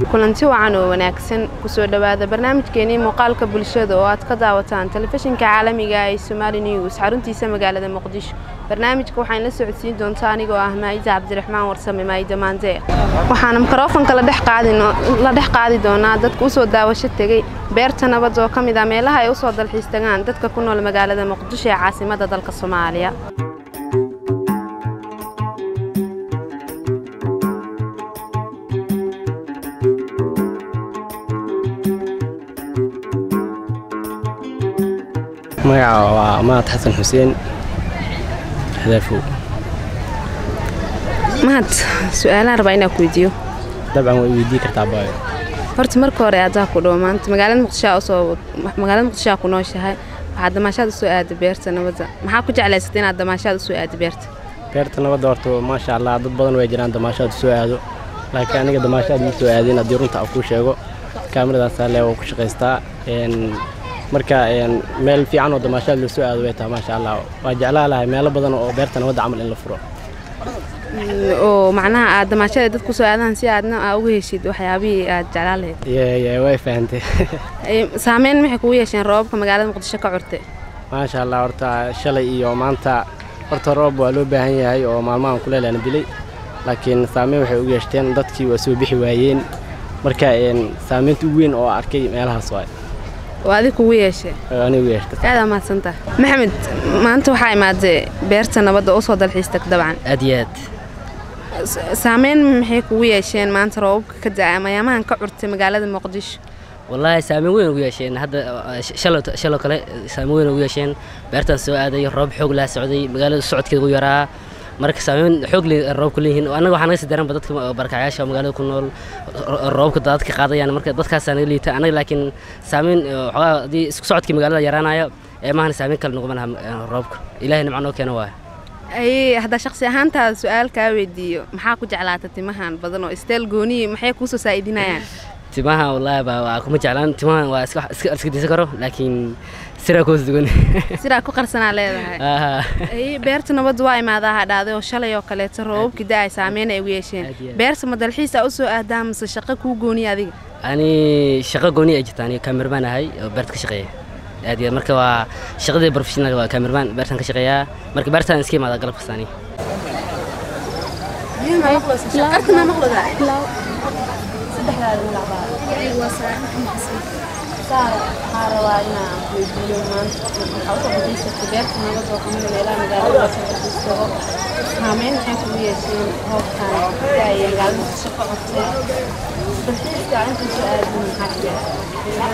kulanti wacan oo wanaagsan kusoo dhowaada barnaamijkeenii muuqaalka bulshada oo aad ka daawataan telefishinka caalamiga ee somaali news xaruntiisa magaalada muqdisho barnaamijka waxaan la socodsiin doontaa anigoo ah maayida cabdiraxmaan warsame maayida maandeer waxaana mikrofonka la dhex qaadi doonaa dadka usoo daawasho tegey beerta nabad oo ka mid ah meelaha ay usoo dalxiis tagaan dadka ku nool magaalada muqdisho ee caasimada dalka soomaaliya magaca waa mahad xasan xuseen hadaafow mahad su-aalaan rabaa inaa ku weydiiyo dabcan way weydii kartaa baayo horta marka hore adaa ku dhow maanta magaalada muqdishoa usoo magaalada muqdishoa ku nooshahay waxaad damaashaad usoo aada beerta nabadda maxaa ku jeclaysatay inaad damaashaad usoo aada beerta beerta nabadda horta maasha allah dad badan way jiraan damaashaad usoo aado laakiin aniga damaashaad ma soo aadin haddii runta aan kuu sheego kaamiradaasa le waa ku shaqaystaa marka meel fiican oo damaashaad loo soo aado way tahay maasha allah waa jeclaa lahay meelo badan oo beerta nabadda camal in la furo oo macnaha aad damaashada dad kusoo aadaan si aadna aa uga heshid waxyaabihii aad jeclaan lahayd way fahantay saameyn maxay kugu yeesheen roobabka magaalada muqdisho ka curtay maasha allah horta shalay iyo maanta horta roob waa loo baahan yahay oo maalmahan kuleelana dilay laakiin saameyn waxay u yeeshteen dadkii waa soo bixi waayeen marka saameynta ugu weyn oo arkay meelahaas waay oo adig kugu yeeshee anigu yeeshta aad amaadsantaha maxamed maanta waxaa imaadee beerta nabadda usoo dalxiis tag dabcan aad iyo aad saameyn maxay kugu yeesheen maanta roobabka ka da-a mayaamahan ka curtay magaalada muqdisho wallaahi saameyn weyn ugu yeesheen hadda shaloo kale saameyn weyn ugu yeesheen beertaan soo aaday roob xoog laa socday magaalada socodkeeda ugu yaraa marka saameyn xoog roobka leeyihiin annaga waxaa naga sii daranba dadka barakacayaasha oo magaalada ku nool roobka daadadka qaadayaan marka dadkaasaa naga liita annaga laakiin saameyn waxoogaa haddii isku socodkii magaalada yaraanaya ee maahana saameyn kale naguma laha roobka ilaahay nimca noo keena waaya ay haddaa shaqsi ahaantaada su-aal kaa weydiiyo maxaa ku jeclaata timahan badan oo isteel gooniyi maxay kuusoo saa'idinayaan timaha wallaahi ba waa kuma jeclaan timahan waa iska iska disan karo laakiin siraa kuwas dugan siraa ku qarsanaa leedahay beerta nabadda waa imaadaa hadhaaday oo shalay oo kaleeto roobabkii da-ay saameyn ay ugu yeesheen beerta ma dalxiisa usoo aadaa mise shaqo kuu gooniya adiga ani shaqo gooni ay jirta ani kaamirmaan ahay oo beerta ka shaqeeya aad iyo marka waa shaqadii professional waa kaamirmaan beertan ka shaqeeyaa marka beertaan iska imaadaa galab kasta ani waxaa rabaa inaan weydiiyo maanta waxaa usoo fadhiisatay beerta nabad oo kamida meelaha magaalada soo fadhiisto saameyn maxay kugu yeesheen roobkan daaya magaalada muqdisho ka codtay dalxiiska inta soo aadin maxaa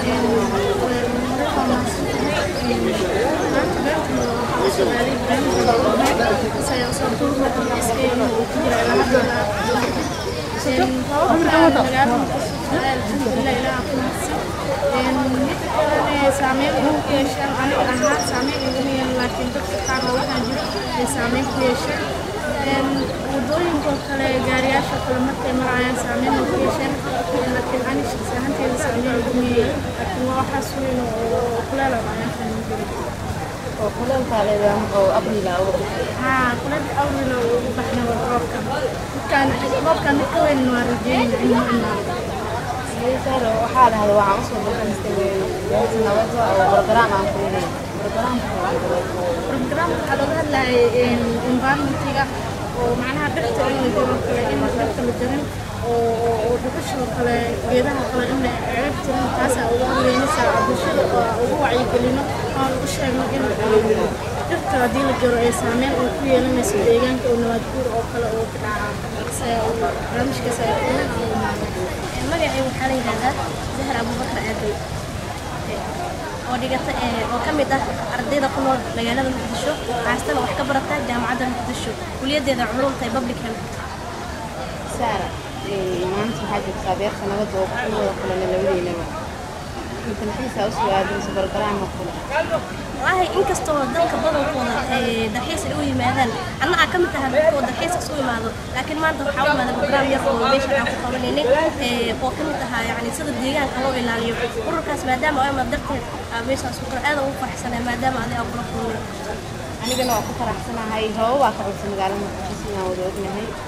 saameyn ugu yeesheen aniga ahaan saameyn iguma yeelan laakiin dadka qaar oo waxaa jiro ay saameyn ku yeesheen wadooyinkoo kale gaariyaasha kale markay marayaan saameyn ugu yeesheen laakiin ani shaqsi ahaanteeda saameyn iguma yeelan laakiin waa waxaas weyn oo kuleel oo ayaan fahmin jiray oo kuleelkaa leedahay oo abrila haa kuleelka abrila ugu baxna waa roobka markaan roobkan mid ka weyn waa rajeynaya inuu imaado waxaa dhahda waxaan usoo dalxiistay beerta nabadda oo bargaraam aan ku leeyahay bargaraamka waxaa looga hadlayay environmentiga oo macnaha dhirta in la jiro kale in dhirta la jarin oo dhuxushoo kale geedaha kale in la ceeb tirin taasaa ugu horeynaysaa bulshada ugu wacyigelino oo u sheegno in dhirta haddii la jiro ay saameyn uu ku yeelanayso deegaanka oo nabaad guur oo kale oo ka dhaca barnaamijkaas ay kulan oo imaadeen magacay waxaa la yidhahdaa zahar abubakar aadey oo dhigata oo ka mid ah ardayda ku nool magaalada muqdisho haastana wax ka barata jaamacadda muqdisho kuliyaddeeda culumta ee public health saara maanta waxaa joogtaa beerta nabadda oo ku wada kulana labadeynaba dalxiisa usoo aadayso bargaraama kule wallaahi inkastoo dadka badankooda dalxiis ay u yimaadaan anna aa ka mid tahay dadkoo dalxiis isu imaado laakiin maanta waxaa u imaaday program yar oo meesha aan ku qabanaynay oo ka mid ahaa yacni sida deegaanka loo ilaaliyo ururkaas maadaama oo imaad darteed meeshaas u kale aad ugu faraxsanay maadaama adig aan kula kulmay anigana waa ku faraxsanahay roobo baa ka codsa magaalada muqdisho inaan wada ognahay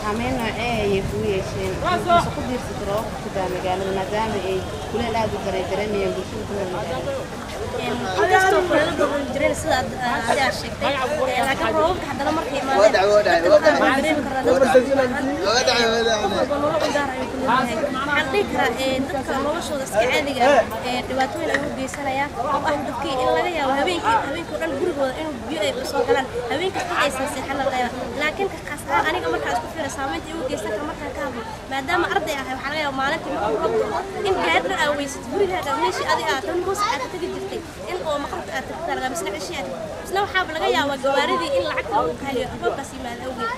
saameyn noocee ayay kugu yeesheen mise ku diirsata roobabka ka daa magaalada maadaama ay kuleel aad u dareedareemayaan bulshada ku nool magaalada inkastoo kuleel badan jireen sida aad adi aad sheegtay ee, laakiin roobabka haddana markay imaadeen dadka qaar waa dareemi karaa dadka qof walba nolol u gaar ayuu ku leeyahay waxaan dhihi karaa ee, dadka noloshooda iska caadiga ah ee dhibaatooyin ay u geysanayaan oo ah dadkii in laga yaabo habeenkii habeenkii oo dhan gurigooda inuu biyo ay usoo galaan habeenkii dad aysan seexan laga yaaba laakiin ka khaas ahaan aniga markaa isku fiira saamaynta igu geysan kara markaan ka hadlo maadaama arday ahay waxaa laga yaaba maalintii markuu roobto in gaari dhan aa weysad gurigaaga meeshii adi aad tan hoos aad ka tegi jirtay in oo maqrabka aad tagtaa laga misna cishii aad isna waxaaba laga yaabaa gawaaridii in lacagta lagu kaaliyo roobkaas yimaada awgeed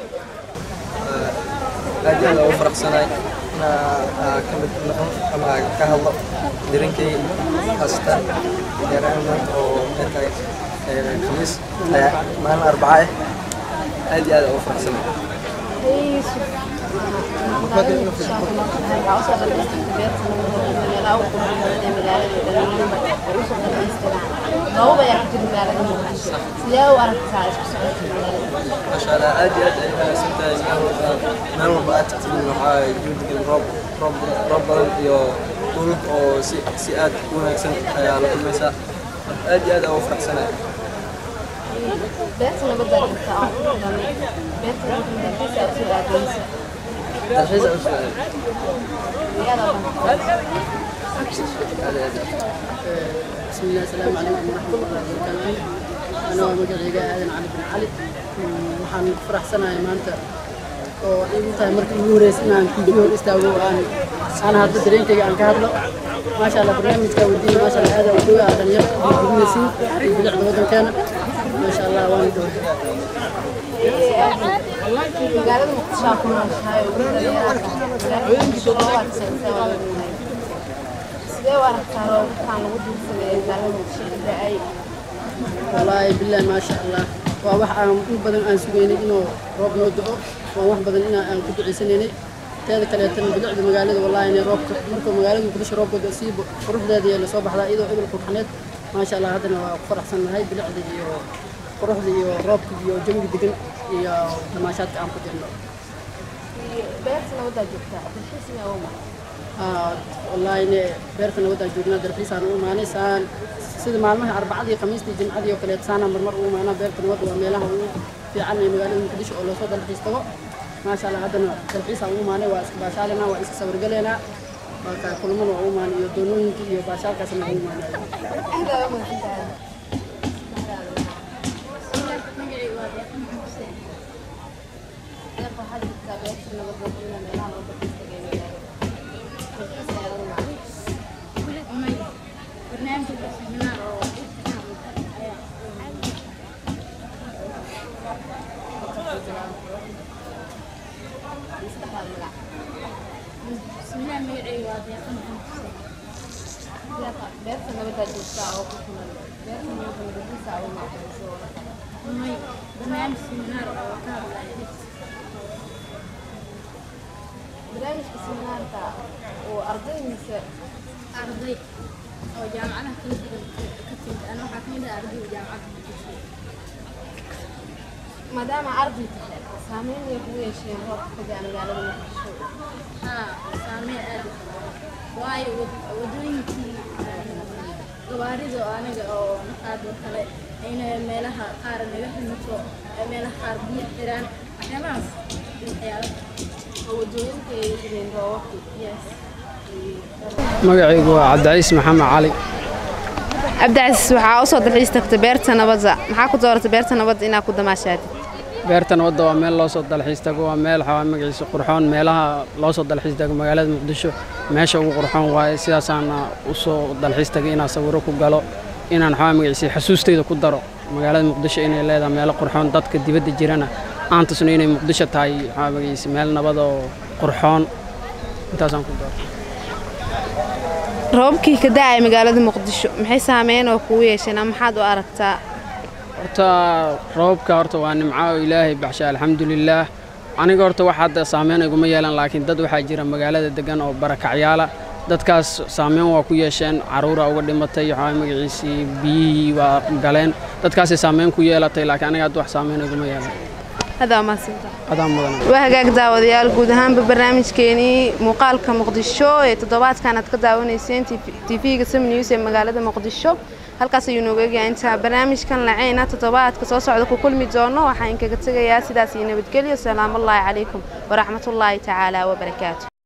aad iyo aad ugu faraxsanahay inaa ka mid noqon ama ka hadlo dirinkayga haasatan gaar ahaan maanta oo ay tahay ee, khamiis ayaa maalin arbaca ah aad iyo aad ugu faraxsanahay maasha allah aad iyo aad ay wanaagsan tahay meel walba meel walba aad tagtid waxaa juudigan roob roob roob badan iyo dhulk oo si si aad u wanaagsan ayaa la kulmaysaa marka aad iyo aad ugu faraxsanahay dalxiis aan u soo بسم الله السلام عليكم ورحمة الله وبركاته أنا مجرد آدم علي بن علي waxaan ku faraxsanahay maanta oo igu tahay markii ugu horreysay inaan video hor istaago oo aan aan hadda dareenkayga aan ka hadlo maasha allah barnaamijka wadiina maasha allah aad u dhow ah dhalinyaro iyo gudinaysiin iyo bilicda waddankeena maasha allah waan dhow magaalada muqdisho ku nooshahay ugu sidee u aragtaa roobabkaan lagu diirsaday magaalada muqdisho ka da-ay wallaahi billahi maasha allah waa wax aan in badan aan sugaynay inuu roob noo do-o waa wax badan inaa aan ku ducaysanaynay teeda kaleetana bilicda magaalada wallaahi inay roobka markuu magaalada muqdisho roobka do sii quruxdeeda iyo lasoo baxdaa iyadoo ebil qurxaneed maasha allah haddana waa ku faraxsan nahay bilicda iyo quruxda iyo roobka iyo jawiga degan iyo damaashaadka aan ku jirno beerta nabadaa joogtaa dalxiis miyaa u maray Aa, wallaahi ne beerta nabadaa joognaa dalxiisaan u imaanay saan sida maalmaha arbacadii khamiistii jimcadii oo kaleet saana marmar u imaanaa beerta nabadda waa meelaha ugu fiican ee magaalada muqdisho oo loosoo dalxiis tago maasha allah haddana dalxiisaan u imaanay waa iska baashaalanaa waa iska sawirgaleynaa waa kaa kulmana waa u imaanay iyo doonooyinka iyo baashaalkaasna waa u imaanay aad u mahadsantahay deeq waxaad jirtaa beerta nabadda joognaa meelaha lagu dalxiis tagay magaalada dalxiis ayaa u maray beerta nabadaa joogtaa oo ku kulan beerta nabadda dalxiis ayaa u maray soo barnaamijka seminaarka oo arday mise arday oo jaamacadaha kala duwan ka timid ana waxaa ka mid ah ardayda jaamacadda muqdisho maadaama arday tahay saameyn way kugu yeesheen roobka ka daa magaalada muqdisho haa saameyn aad u badan waayo wad- wadooyinkii gawaarida oo aniga oo naqaado kale ayna meelaha qaar naga ximato meelaha qaar biyo xiraan waxyaabahaas waxyaalo oo wadooyinka ay jireen roobabkii yes magacaygu waa cabdiciis maxamed cali cabdicasiis waxaa usoo dalxiis tagtay beerta nabadda maxaa ku dooratay beerta nabadda inaad ku damaashaadid beerta nabadda waa meel loo soo dalxiis tago waa meel waxaa magaciisa qurxoon meelaha loo soo dalxiis tago magaalada muqdisho meesha ugu qurxoon waaye sidaasaana u soo dalxiis tagay inaan sawiro ku galo inaan waxaa magaciisa xasuustayda ku daro magaalada muqdisho inay leedahay meelo qurxoon dadka dibadda jirana aan tusno inay muqdisho tahay waxaa magaciisa meel nabad oo qurxoon intaasaan ku daro roobabkii ka da-ay magaalada muqdisho maxay saameyn oo kugu yeesheen ama maxaad u aragtaa horta roobka horta waa nimco oo ilaahay baxsha alxamdulilaah aniga horta wax hadda saameyn iguma yeelan laakiin dad waxaa jira magaalada degan oo barakacyaala dadkaas saameyn waa ku yeesheen caruura uga dhimatay waxaa magaciisii biyihii waa galeen dadkaasay saameyn ku yeelatay laakiin aniga hadda wax saameyn iguma yeelan adaa mahadsantaha adaan mudan waa hagaag daawadayaal guud ahaanba barnaamijkeenii muuqaalka muqdisho ee toddobaadkan aad ka daawanayseen tv-ga sam news ee magaalada muqdisho halkaas ayuu nooga egayaa intaa barnaamijkan laceyna toddobaadka soo socda ku kulmi doono waxaan kaga tegayaa sidaas iyo nabadgelyo salaamullaahi calaykum waraxmatullaahi tacaala wabarakaatu